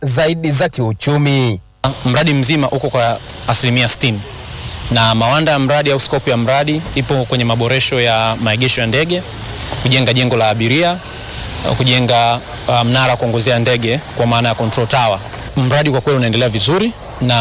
zaidi za kiuchumi. Mradi mzima uko kwa asilimia 60 na mawanda ya mradi au skopu ya mradi ipo kwenye maboresho ya maegesho ya ndege, kujenga jengo la abiria, kujenga uh, mnara wa kuongozea ndege kwa maana ya control tower. Mradi kwa kweli unaendelea vizuri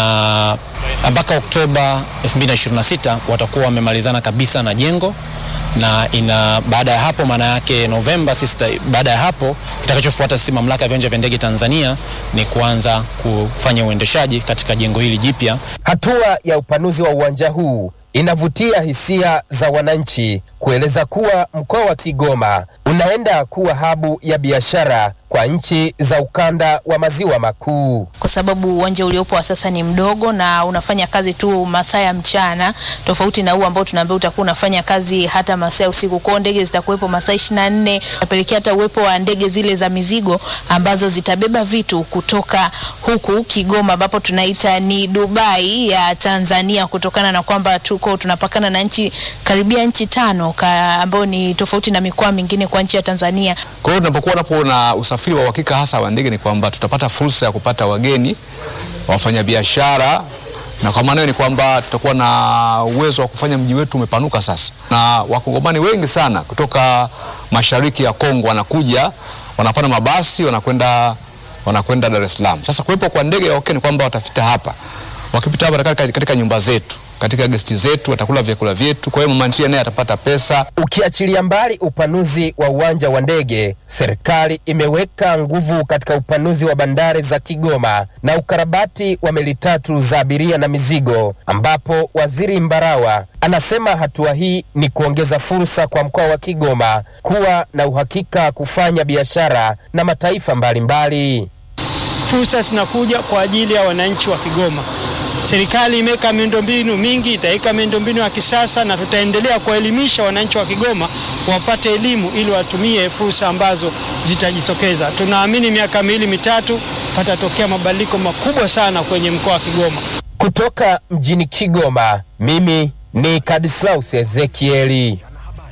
na mpaka Oktoba 2026 watakuwa wamemalizana kabisa na jengo na ina baada ya hapo, maana yake Novemba sisi, baada ya hapo kitakachofuata sisi mamlaka ya viwanja vya ndege Tanzania ni kuanza kufanya uendeshaji katika jengo hili jipya. Hatua ya upanuzi wa uwanja huu inavutia hisia za wananchi kueleza kuwa mkoa wa Kigoma unaenda kuwa habu ya biashara kwa nchi za ukanda wa maziwa makuu, kwa sababu uwanja uliopo wa sasa ni mdogo na unafanya kazi tu masaa ya mchana, tofauti na huu ambao tunaambia utakuwa unafanya kazi hata masaa ya usiku. Kwao ndege zitakuwepo masaa 24, napelekea hata uwepo wa ndege zile za mizigo ambazo zitabeba vitu kutoka huku Kigoma, ambapo tunaita ni Dubai ya Tanzania, kutokana na kwamba tuko tunapakana na nchi karibia nchi tano ambayo ni tofauti na mikoa mingine kwa nchi ya Tanzania. Kwa hiyo tunapokuwa napo na usafiri wa uhakika hasa wa ndege ni kwamba tutapata fursa ya kupata wageni, wafanyabiashara, na kwa maana hiyo ni kwamba tutakuwa na uwezo wa kufanya mji wetu umepanuka sasa, na wakongomani wengi sana kutoka mashariki ya Kongo wanakuja, wanapanda mabasi, wanakwenda wanakwenda Dar es Salaam. Sasa kuwepo kwa ndege ya okay ni kwamba watapita hapa, wakipita hapa katika, katika nyumba zetu katika gesti zetu watakula vyakula vyetu. Kwa hiyo mama ntilie naye atapata pesa. Ukiachilia mbali upanuzi wa uwanja wa ndege, serikali imeweka nguvu katika upanuzi wa bandari za Kigoma na ukarabati wa meli tatu za abiria na mizigo, ambapo Waziri Mbarawa anasema hatua hii ni kuongeza fursa kwa mkoa wa Kigoma kuwa na uhakika kufanya biashara na mataifa mbalimbali. Fursa zinakuja kwa ajili ya wananchi wa Kigoma. Serikali imeweka miundombinu mingi, itaweka miundombinu ya kisasa na tutaendelea kuwaelimisha wananchi wa Kigoma wapate elimu ili watumie fursa ambazo zitajitokeza. Tunaamini miaka miwili mitatu patatokea mabadiliko makubwa sana kwenye mkoa wa Kigoma. Kutoka mjini Kigoma, mimi ni Kadislaus Ezekieli.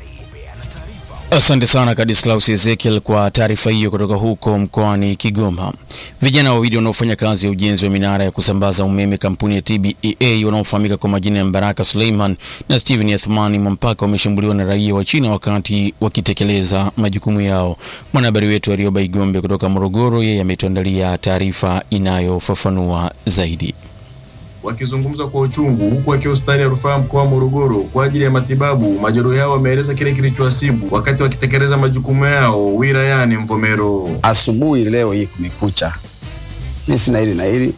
Asante sana Kadislaus Ezekiel kwa taarifa hiyo kutoka huko mkoani Kigoma. Vijana wawili wanaofanya kazi ya ujenzi wa minara ya kusambaza umeme kampuni ya TBEA wanaofahamika kwa majina ya Mbaraka Suleiman na Steven Athmani Mwampaka wameshambuliwa na raia wa China wakati wakitekeleza majukumu yao. Mwanahabari wetu Arioba Igombe kutoka Morogoro, yeye ametuandalia taarifa inayofafanua zaidi. Wakizungumza kwa uchungu huku akiwa hospitali ya rufaa mkoa wa Morogoro kwa ajili ya matibabu, majeruhi hao wameeleza kile kilichowasibu wakati wakitekeleza majukumu yao wilayani Mvomero. Asubuhi leo hii kumekucha, mi sina hili na hili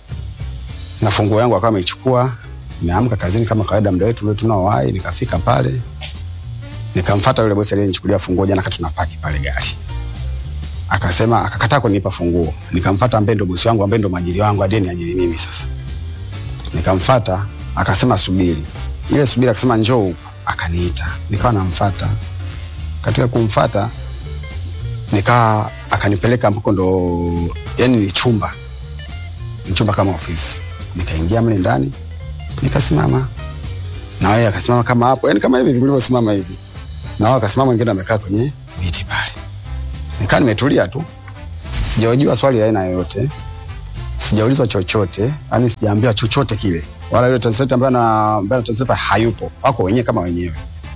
na funguo yangu akawa ameichukua. Nimeamka kazini kama kawaida, muda wetu ule tunaowahi. Nikafika pale nikamfuata yule bosi aliyenichukulia funguo jana, kati tunapaki pale gari, akasema akakataa kunipa funguo. Nikamfuata ambaye ndo bosi wangu ambaye ndo mwajiri wangu hadi niajiri mimi sasa nikamfata akasema subiri. Ile subiri akasema njoo huku, akaniita nikawa namfata. Katika kumfata nikaa akanipeleka ambako ndo yani ni chumba ni chumba kama ofisi. Nikaingia mle ndani nikasimama, na yeye akasimama kama hapo, yani kama hivi vilivyosimama hivi, na wao akasimama, wengine amekaa kwenye viti pale. Nikaa nimetulia tu, sijawajiwa swali la aina yoyote sijaulizwa chochote, yani sijaambiwa chochote kile, wala yule translator ambaye na ambaye translator hayupo, wako wenyewe kama wenyewe.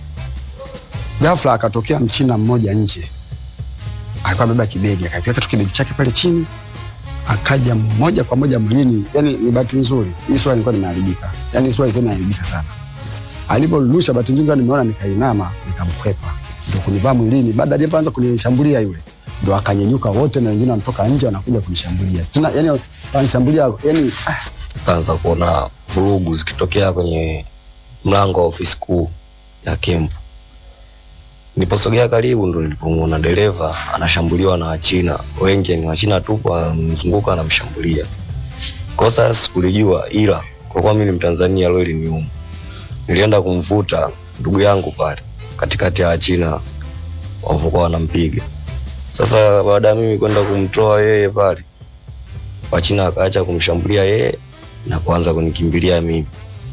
Ghafla akatokea mchina mmoja nje, alikuwa amebeba kibegi, akakiweka tu kibegi chake pale chini, akaja moja kwa moja mwilini. Yani ni bahati nzuri hii sura ilikuwa imeharibika, yani sura ilikuwa imeharibika sana. Aliporusha, bahati nzuri nimeona, nikainama, nikamkwepa, ndio kunivaa mwilini. Baada alipoanza kunishambulia yule ndo akanyenyuka wote na wengine wanatoka nje wanakuja kunishambulia tena, yani wanishambulia yani, kaanza kuona vurugu zikitokea kwenye mlango wa ofisi kuu ya kempu. Niliposogea karibu, ndo nilipomwona dereva anashambuliwa na Wachina wengi, ni Wachina tu wamzunguka anamshambulia. Kosa sikulijua, ila kwa kuwa mimi ni Mtanzania, leo iliniuma. Nilienda kumvuta ndugu yangu pale katikati ya Wachina walivyokuwa wanampiga. Sasa baada ya mimi kwenda kumtoa yeye pale, Wachina wakaacha kumshambulia yeye na kuanza kunikimbilia mimi.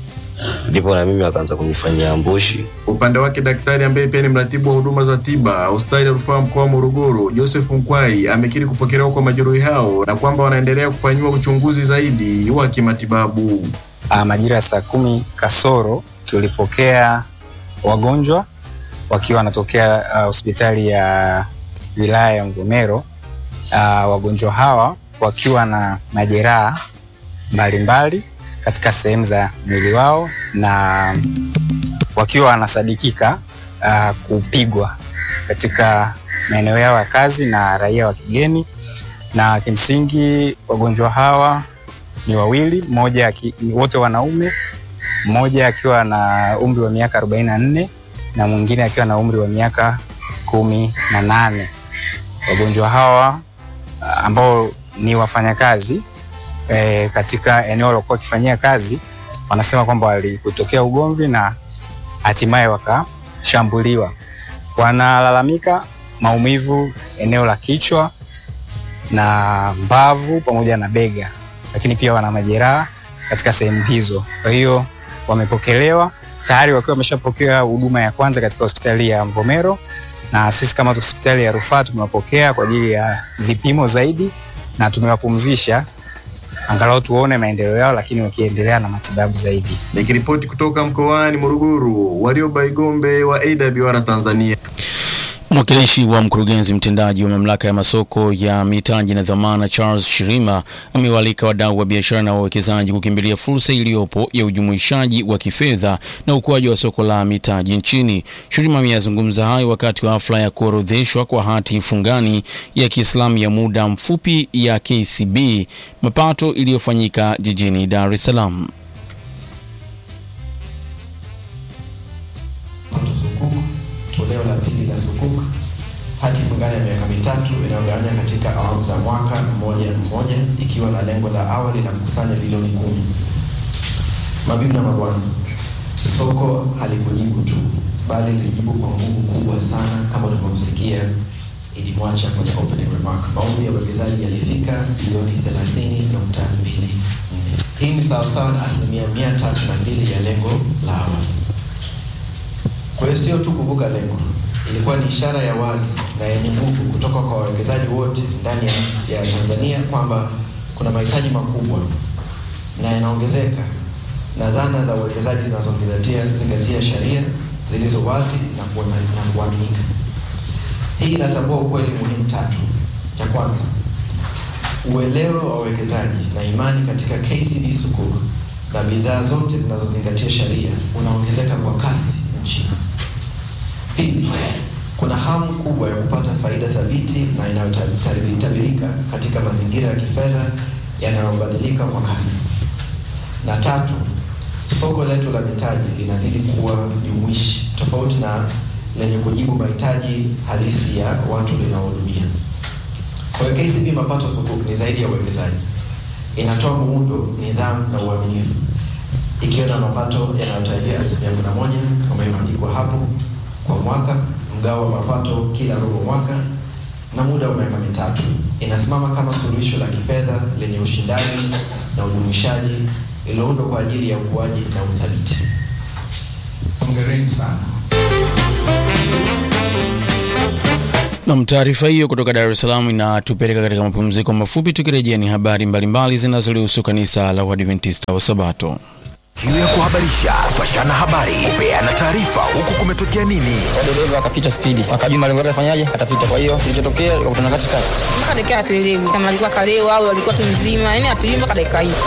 ndipo na mimi akaanza kunifanyia ambushi. Upande wake daktari ambaye pia ni mratibu wa huduma za tiba hospitali ya rufaa mkoa wa Morogoro, Joseph Nkwai amekiri kupokelewa kwa majeruhi hao na kwamba wanaendelea kufanyiwa uchunguzi zaidi wa kimatibabu. Uh, majira ya saa kumi kasoro tulipokea wagonjwa wakiwa wanatokea uh, hospitali ya wilaya ya Mvomero. Uh, wagonjwa hawa wakiwa na majeraha mbalimbali katika sehemu za mwili wao na wakiwa wanasadikika uh, kupigwa katika maeneo yao ya kazi na raia wa kigeni, na kimsingi wagonjwa hawa ni wawili, mmoja aki- wote wanaume, mmoja akiwa na umri wa miaka 44 na mwingine akiwa na umri wa miaka kumi na nane. Wagonjwa hawa ah, ambao ni wafanyakazi e, katika eneo walikuwa wakifanyia kazi, wanasema kwamba walikutokea ugomvi na hatimaye wakashambuliwa. Wanalalamika maumivu eneo la kichwa na mbavu pamoja na bega, lakini pia wana majeraha katika sehemu hizo. Kwa hiyo wamepokelewa tayari wakiwa wameshapokea huduma ya kwanza katika hospitali ya Mvomero, na sisi kama hospitali ya rufaa tumewapokea kwa ajili ya vipimo zaidi na tumewapumzisha angalau tuone maendeleo yao, lakini wakiendelea na matibabu zaidi. Nikiripoti kutoka mkoani Morogoro, Warioba Igombe wa AWR Tanzania. Mwakilishi wa mkurugenzi mtendaji wa mamlaka ya masoko ya mitaji na dhamana Charles Shirima amewaalika wadau wa biashara na wawekezaji kukimbilia fursa iliyopo ya ujumuishaji wa kifedha na ukuaji wa soko la mitaji nchini. Shirima ameyazungumza hayo wakati wa hafla ya kuorodheshwa kwa hati fungani ya Kiislamu ya muda mfupi ya KCB mapato iliyofanyika jijini Dar es Salaam. Pato Sukuk, toleo la pili la Sukuk, hati fungani ya miaka mitatu inayogawanya katika awamu za mwaka mmoja mmoja, ikiwa na lengo la awali la kukusanya bilioni kumi. Mabibi na mabwana, soko halikujibu tu, bali lilijibu kwa nguvu kubwa sana, kama ulivyomsikia ilimwacha kwenye opening remark. Maombi ya uwekezaji yalifika bilioni 30.24. Hii ni sawasawa na asilimia mia tatu na mbili ya lengo la awali. Kwa hiyo sio tu kuvuka lengo, ilikuwa ni ishara ya wazi na yenye nguvu kutoka kwa wawekezaji wote ndani ya, ya Tanzania kwamba kuna mahitaji makubwa na yanaongezeka na zana za uwekezaji zinazozingatia zingatia sheria zilizo wazi na kuema- na kuaminika. Hii inatambua ukweli muhimu tatu. Cha kwanza, uelewa wa wawekezaji na imani katika KCB Sukuk na bidhaa zote zinazozingatia sheria unaongezeka kwa kasi nchini. Pili, kuna hamu kubwa ya kupata faida thabiti na inayotabirika katika mazingira ya kifedha yanayobadilika kwa kasi. Na tatu, soko letu la mitaji linazidi kuwa jumuishi, tofauti na lenye kujibu mahitaji halisi ya watu linaohudumia. Kwa hiyo KCB Mapato Sukuk ni zaidi ya uwekezaji, inatoa muundo, nidhamu na uaminifu, ikiwa na mapato yanayotarajia asilimia kumi na moja kama imeandikwa hapo kwa mwaka, mgao wa mapato kila robo mwaka na muda wa miaka mitatu. Inasimama kama suluhisho la kifedha lenye ushindani na ujumuishaji iliyoundwa kwa ajili ya ukuaji na uthabiti. Hongereni sana. Nam, taarifa hiyo kutoka Dar es Salaam inatupeleka katika mapumziko mafupi. Tukirejea ni habari mbalimbali zinazolihusu kanisa la Uadventista wa Sabato. Kiu ya kuhabarisha, kupashana habari, kupeana taarifa, huku kumetokea nini. dereva akapita spidi, akajua malengo yake afanyaje, atapita. Kwa hiyo kilichotokea, akakutana katikati. mpaka dakika hatuelewi kama alikuwa kalewa au alikuwa tu mzima, yani hatujui mpaka dakika hii.